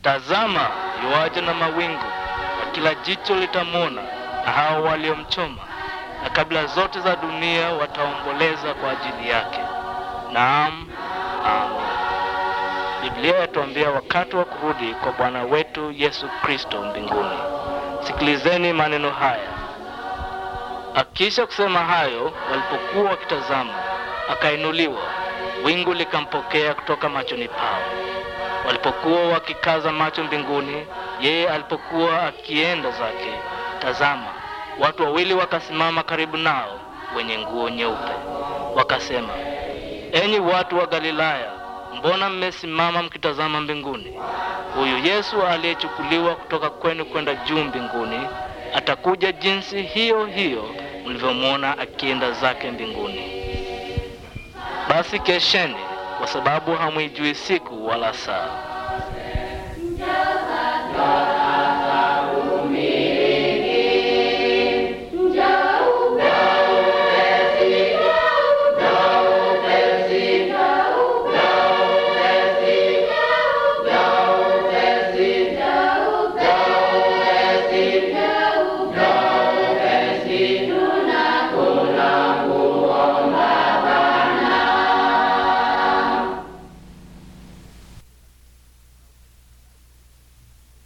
Tazama, yuaja na mawingu, na kila jicho litamwona, na hao waliomchoma, na kabila zote za dunia wataomboleza kwa ajili yake. Naam, amen. Biblia yatuambia wakati wa kurudi kwa Bwana wetu Yesu Kristo mbinguni. Sikilizeni maneno haya. Akisha kusema hayo, walipokuwa wakitazama, akainuliwa, wingu likampokea kutoka machoni pao. Walipokuwa wakikaza macho mbinguni, yeye alipokuwa akienda zake, tazama, watu wawili wakasimama karibu nao, wenye nguo nyeupe. Wakasema, enyi watu wa Galilaya, mbona mmesimama mkitazama mbinguni? Huyu Yesu aliyechukuliwa kutoka kwenu kwenda juu mbinguni atakuja jinsi hiyo hiyo mlivyomwona akienda zake mbinguni. Basi kesheni, kwa sababu hamwijui siku wala saa.